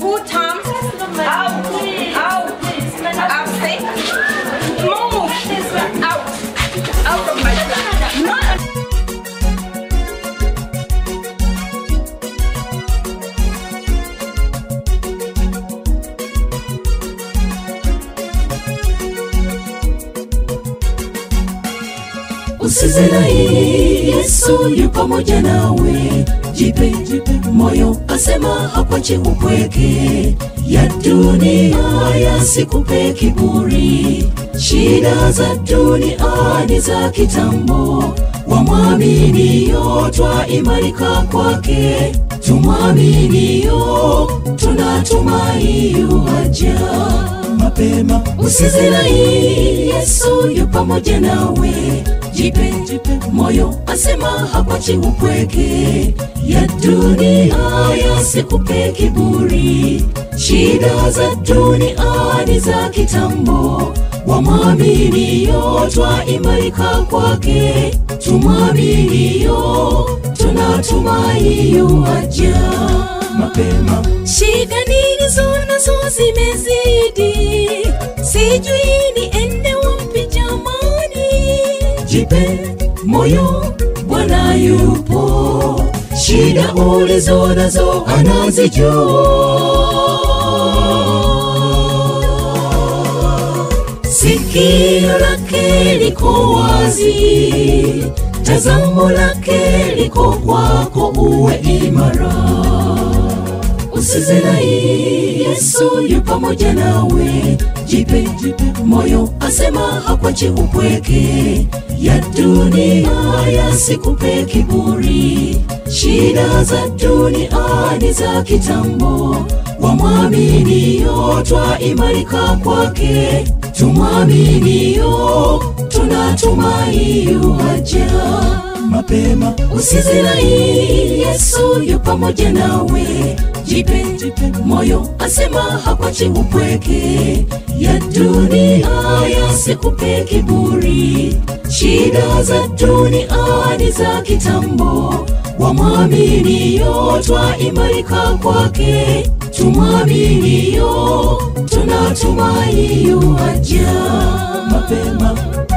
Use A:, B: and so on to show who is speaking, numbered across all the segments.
A: Full time. Out. Out. Out. Say. Move. Out. Out of my sight. Not
B: Usizirai, Yesu yu pamoja nawe. Jipe, jipe moyo, asema hakwache upweke. Ya dunia yasikupe kiburi, shida za dunia ni za kitambo. Wamwaminio twaimarika kwake, tumwaminio tunatumai yuaja mapema. Usizirai, Yesu yu pamoja nawe. Jipe, jipe moyo, asema hakwachi upweke. Ya dunia yasikupe kiburi, shida za dunia ni za kitambo. Wamwaminio twaimarika kwake, tumwaminio tunatumai yuaja mapema. Shida nilizo nazo zimezidi, sijui niende wapi jamani. Jipe moyo, Bwana yupo, shida ulizo nazo anazijua. Sikio lake liko wazi, tazamo lake liko kwako, uwe imara usizirai, Yesu yu pamoja nawe. Jipe, jipe moyo, asema hakwachi upweke. Ya dunia yasikupe kiburi, shida za dunia ni za kitambo. Wamwaminio twaimarika kwake, tumwaminio tunatumai yuaja mapema. Usizirai, Yesu yu pamoja nawe. Jipe, jipe moyo, asema hakwachi upweke. Ya dunia yasikupe kiburi, shida za dunia ni za kitambo. Wamwaminio twaimarika kwake, tumwaminio tunatumai yuaja mapema.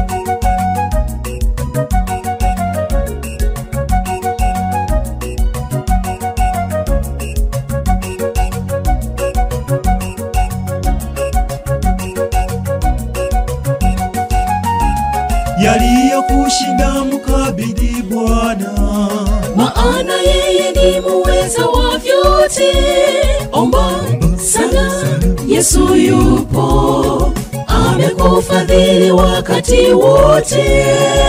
C: yaliyokushinda mkabidhi Bwana.
B: maana yeye ni muweza wa vyote. Omba sana, Yesu yupo, amekufadhili wakati wote.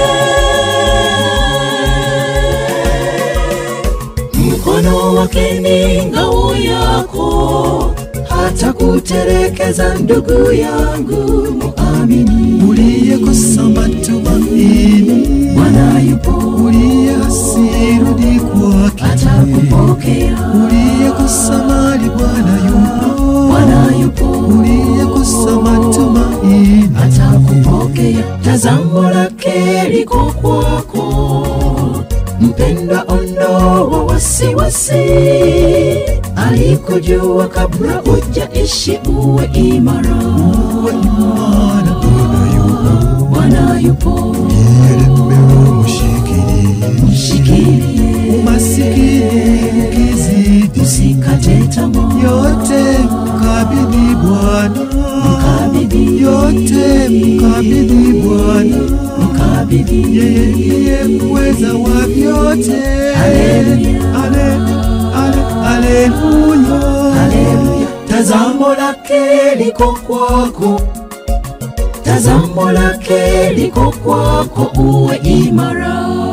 B: Mkono wake ni ngao yako, hata kuterekeza ndugu yangu muamini.
C: Uliyekosa matumaini,
B: Bwana yupo,
C: uliyesirudi kwake,
B: atakupokea.
C: uliyekosa mali, Bwana yupo,
B: Bwana yupo,
C: uliyekosa matumaini,
B: atakupokea. Tazamo lake liko kwako, mpenda, ondoa wasiwasi. Alikujua kabla hujaishi, uwe imara.
C: uwe imara, Bwana yupo,
B: Bwana yupo,
C: yelemewe mshikilie,
B: mshikilie,
C: umasikini ukizidi,
B: usikate tamaa,
C: yote mkabidhi Bwana,
B: mkabidhi,
C: yote mkabidhi Bwana.
B: mkabidhi
C: yeye ndiye muweza wa vyote.
B: Haleluya.
C: Ale- ale- Haleluya.
B: Haleluya. Tazamo lake liko kwako, tazamo lake liko kwako, uwe imara.